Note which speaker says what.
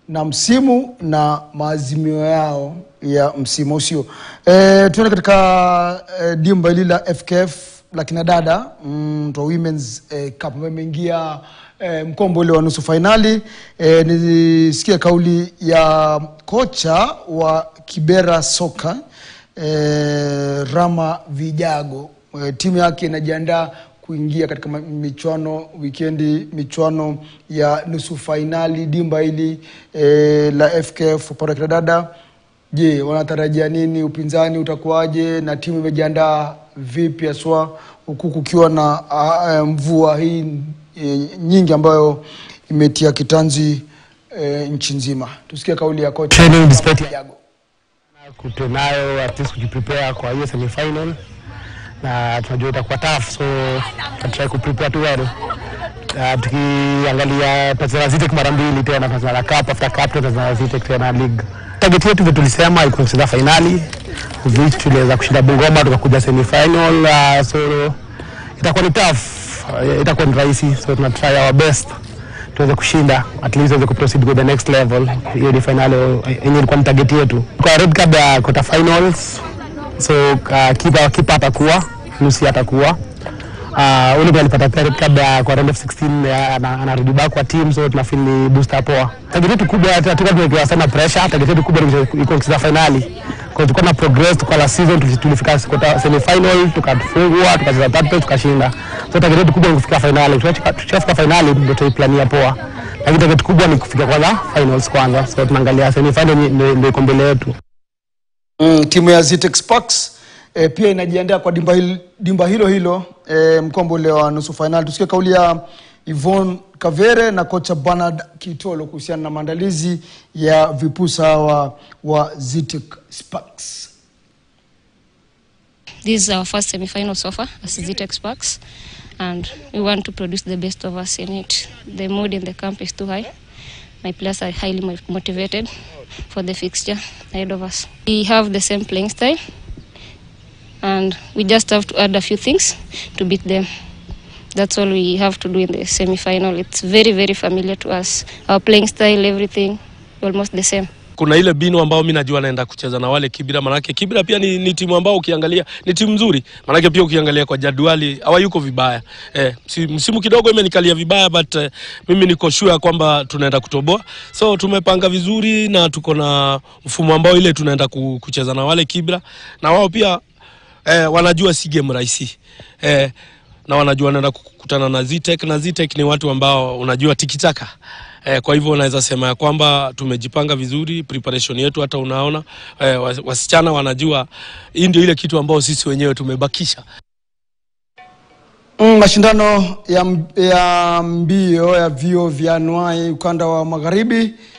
Speaker 1: na msimu na maazimio yao ya msimu usio. E, tuende katika e, dimba hili la FKF la kinadada mm, to Women's e, Cup ambayo imeingia e, mkombo ule wa nusu fainali. E, nisikia kauli ya kocha wa Kibera Soka e, Rama Vijago e, timu yake inajiandaa kuingia katika ma- michuano wikendi, michuano ya nusu fainali dimba hili e, la FKF upande wa kinadada. Je, wanatarajia nini? Upinzani utakuwaje na timu imejiandaa vipi haswa huku kukiwa na a, a, mvua hii e, nyingi ambayo imetia kitanzi e, nchi nzima? Tusikie kauli ya kocha
Speaker 2: Training
Speaker 1: Rama
Speaker 2: despite-
Speaker 1: Vijago.
Speaker 2: tunayo at least kujiprepare kwa hiyo semi final na tunajua itakuwa tough so tutatry kuprepare tu well uh, tukiangalia tutacheza na Zitek mara mbili tena tutacheza na cup after cup tutacheza na Zitek tena league target yetu vile tulisema ilikuwa kucheza finali of which tuliweza kushinda Bungoma tukakuja semi final uh, so itakuwa ni tough uh, itakuwa ni rahisi so tuna try our best tuweze kushinda at least tuweze kuproceed with the next level. Hiyo ni finali yenye ilikuwa ni target yetu. Kwa red card ya quarter finals, so uh, kipa kipa atakuwa Lucy atakuwa uh, ule mwenye alipata pia red card ya kwa round of 16 ya- ana- anarudi back kwa team, so tunafeel ni booster poa. Target yetu kubwa hatukuwa tumewekewa sana pressure. Target yetu kubwa ni kucheza- iko kucheza finali kwa tulikuwa na progress, tuko la season tuli- tulifika quarter semi final tukafungwa, tukacheza third place tukashinda. So target yetu kubwa ni kufika finali. Tukifika tukifika finali ndio tuiplania poa, lakini target kubwa ni kufika kwanza finals kwanza, so tunaangalia semi final ni- ndio ndio iko mbele yetu.
Speaker 1: Mm, timu ya Zitex Sparks e, pia inajiandaa kwa dimba, hil, dimba hilo hilo e, mkombo ule wa nusu fainali. Tusikie kauli ya Yvonne Kavere na kocha Bernard Kitolo kuhusiana na maandalizi ya vipusa hawa wa Zitex Sparks.
Speaker 3: This is our first semi-final so far as Zitex Sparks, and we want to produce the best of us in it. The mood in the camp is too high. My players are highly mo- motivated for the fixture ahead of us. We have the same playing style, and we just have to add a few things to beat them. That's all we have to do in the semi-final. It's very, very familiar to us. Our playing style, everything, almost the same.
Speaker 4: kuna ile binu ambao mi najua naenda kucheza na wale Kibira, manake Kibira pia ni, ni timu ambao ukiangalia ni timu nzuri, manake pia ukiangalia kwa jadwali hawayuko vibaya eh, msi- msimu kidogo imenikalia vibaya but eh, mimi niko sure ya kwamba tunaenda kutoboa, so tumepanga vizuri na tuko na mfumo ambao ile tunaenda ku- kucheza na wale Kibira na wao pia eh, wanajua si game rahisi eh, na wanajua wanaenda kukutana na Zitek na Zitek ni watu ambao unajua tikitaka eh, kwa hivyo unaweza sema ya kwamba tumejipanga vizuri, preparation yetu hata unaona eh, was- wasichana wanajua hii ndio ile kitu ambao sisi wenyewe tumebakisha.
Speaker 1: Mm, mashindano ya, m- ya mbio ya vio vya anuai ukanda wa magharibi